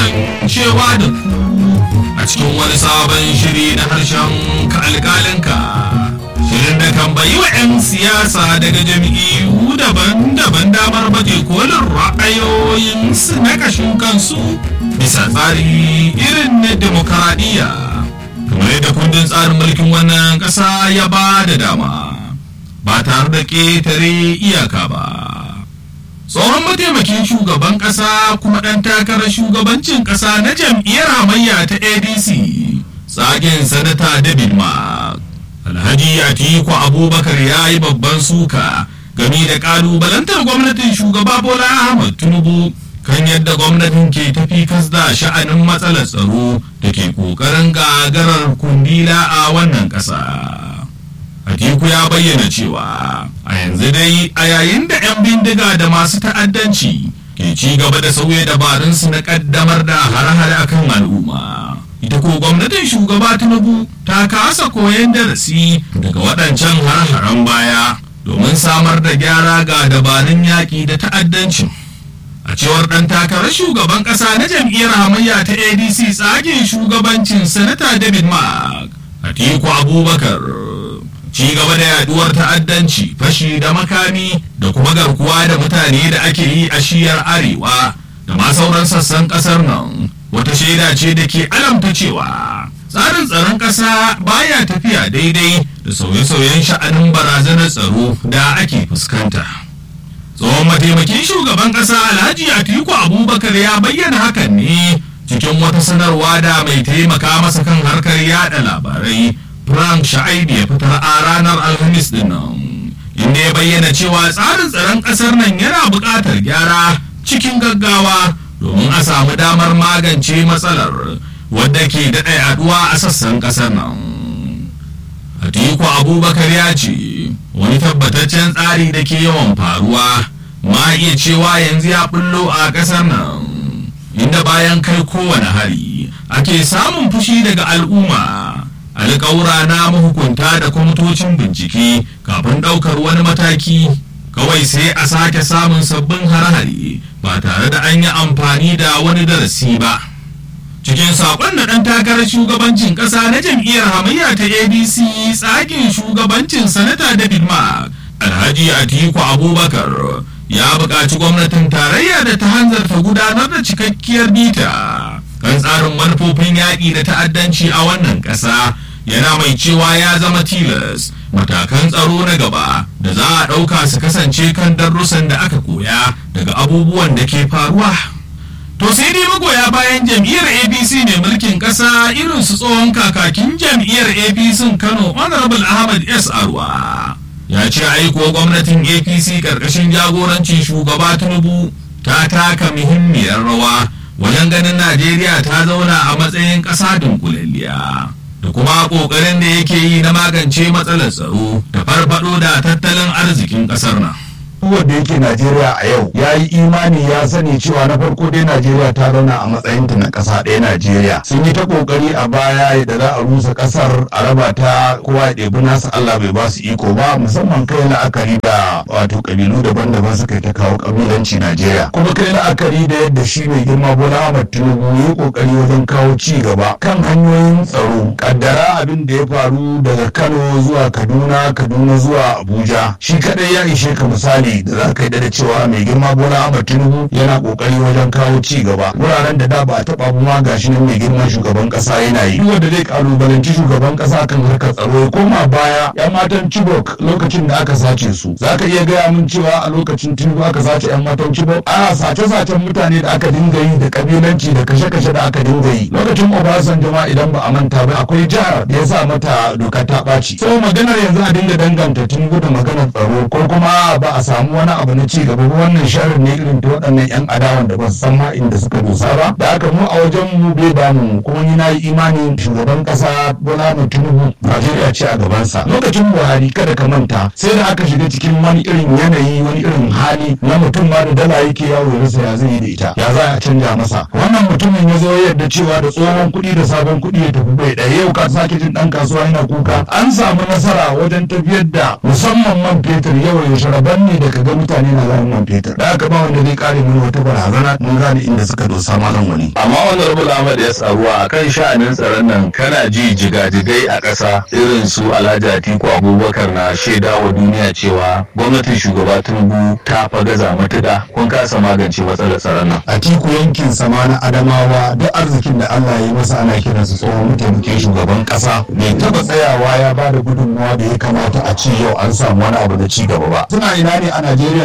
kasancewa da ku a cikin wani sabon shiri na harshen ka alƙalinka shirin da kan bayi wa 'yan siyasa daga jam'iyyu daban-daban damar baje kolin ra'ayoyinsu na kashin kansu bisa tsari irin na demokaradiyya kamar yadda kundin tsarin mulkin wannan ƙasa ya ba da dama ba tare da ƙetare iyaka ba tsohon mataimakin shugaban ƙasa kuma ɗan takarar shugabancin ƙasa na jam'iyyar hamayya ta adc tsagen sanata david mark alhaji atiku abubakar ya yi babban suka game da ƙalubalantar gwamnatin shugaba bola ahmad tinubu kan yadda gwamnatin ke tafi da sha'anin matsalar tsaro da ke ƙoƙarin gagarar kundila a wannan ƙasa. Atiku ya bayyana cewa a yanzu dai a yayin da 'yan bindiga da masu ta'addanci ke ci gaba da sauya dabarunsu na ƙaddamar da hare-hare akan al'umma. Ita ko gwamnatin shugaba Tinubu ta kasa koyon darasi daga waɗancan har-haren baya domin samar da gyara ga dabarun yaƙi da ta'addancin. a cewar ɗan takarar shugaban ƙasa na jam'iyyar hamayya ta adc tsagen shugabancin sanata david mark atiku abubakar ci gaba da yaduwar ta'addanci fashi da makami da kuma garkuwa da mutane da ake yi a shiyar arewa da ma sauran sassan ƙasar nan wata shaida ce da ke alamta cewa tsarin tsaron ƙasa baya tafiya daidai da sauye-sauyen sha'anin barazanar tsaro da ake fuskanta. tsohon mataimakin shugaban kasa alhaji atiku abubakar ya bayyana hakan ne cikin wata sanarwa da mai taimaka masa kan harkar yada labarai frank sha'aibu ya fitar a ranar alhamis din nan inda ya bayyana cewa tsarin tsaron kasar nan yana buƙatar gyara cikin gaggawa domin a samu damar magance matsalar wadda ke daɗa yaduwa a sassan ƙasar nan Atiku Abubakar ya ce wani tabbataccen tsari da ke yawan faruwa ma iya cewa yanzu ya bullo a ƙasar nan inda bayan kai kowane hari ake samun fushi daga al'umma alƙawura na mahukunta da kwamitocin bincike kafin ɗaukar wani mataki kawai sai a sake samun sabbin har-hari ba tare da an yi amfani da wani darasi ba. cikin sakon da ɗan takarar shugabancin ƙasa na jam'iyyar hamayya ta adc tsakin shugabancin sanata david mark alhaji atiku abubakar ya buƙaci gwamnatin tarayya da ta hanzarta gudanar da cikakkiyar bita kan tsarin manufofin yaƙi da ta'addanci a wannan ƙasa yana mai cewa ya zama tilas matakan tsaro na gaba da za a ɗauka su kasance kan darussan da aka koya daga abubuwan da ke faruwa. To sai dai magoya bayan jam'iyyar APC mai mulkin ƙasa irin su tsohon kakakin jam'iyyar APC Kano Honorable Ahmad S. Arwa. Ya ce aiko gwamnatin APC ƙarƙashin jagorancin shugaba Tinubu ta taka muhimmiyar rawa wajen ganin Najeriya ta zauna a matsayin ƙasa dunkulalliya. Da kuma ƙoƙarin da yake yi na magance matsalar tsaro da farfaɗo da tattalin arzikin ƙasar nan. wanda yake Najeriya a yau ya yi imani ya sani cewa na farko dai Najeriya ta zauna a matsayinta na ƙasa ɗaya Najeriya sun yi ta ƙoƙari a baya da za a rusa ƙasar a raba ta kowa ya ɗebi nasa Allah bai ba su iko ba musamman kai la'akari da wato ƙabilu daban-daban suka ta kawo ƙabilanci Najeriya kuma kai la'akari da yadda shi mai girma Bola Ahmad Tinubu ya yi ƙoƙari wajen kawo ci gaba kan hanyoyin tsaro kaddara abin da ya faru daga Kano zuwa Kaduna Kaduna zuwa Abuja shi kadai ya ishe ka misali da za ka yi da cewa mai girma bola ahmad tinubu yana kokari wajen kawo ci gaba wuraren da da ba a taba ma gashi nan mai girman shugaban kasa yana yi wanda zai kalubalanci shugaban kasa kan harkar tsaro ya koma baya yan matan chibok lokacin da aka sace su za ka iya gaya min cewa a lokacin tinubu aka sace yan matan chibok a sace-sacen mutane da aka dinga yi da kabilanci da kashe-kashe da aka dinga yi lokacin obasanjo ma idan ba a manta ba akwai jihar da ya sa mata doka ta ɓaci sai maganar yanzu a dinga danganta tinubu da maganar tsaro ko kuma ba a samu wani abu na ci gaba ba wannan sharar ne irin ta waɗannan yan adawan da ba su san ma inda suka dosa ba da aka mu a wajen mu bai ba mu kuma ni na yi imani shugaban ƙasa bola mai tinubu najeriya ce a gabansa lokacin buhari kada ka manta sai da aka shiga cikin wani irin yanayi wani irin hali na mutum ma da dala yake yawo ya rasa ya zai yi da ita ya za a canja masa wannan mutumin ya zo yadda cewa da tsohon kuɗi da sabon kuɗi ya tafi bai ɗaya yau ka sake jin ɗan kasuwa yana kuka an samu nasara wajen tafiyar da musamman man fetur yau ya sharaban ne da ka ga mutane na zama man fetur da haka ba wanda zai kare mana wata barazana mun gane inda suka dosa malam wani amma honorable ahmad ya tsaruwa a kan sha'anin tsaron nan kana ji jigajigai a ƙasa irin su alhaji atiku abubakar na shaida wa duniya cewa gwamnatin shugaba tinubu ta fa gaza matuƙa kun kasa magance matsalar tsaron nan atiku yankin sama na adamawa duk arzikin da allah ya yi masa ana kiransa tsohon mataimakin shugaban ƙasa bai taɓa tsayawa ya ba da gudunmawa da ya kamata a ce yau an samu wani abu da ci gaba ba suna ina ne a najeriya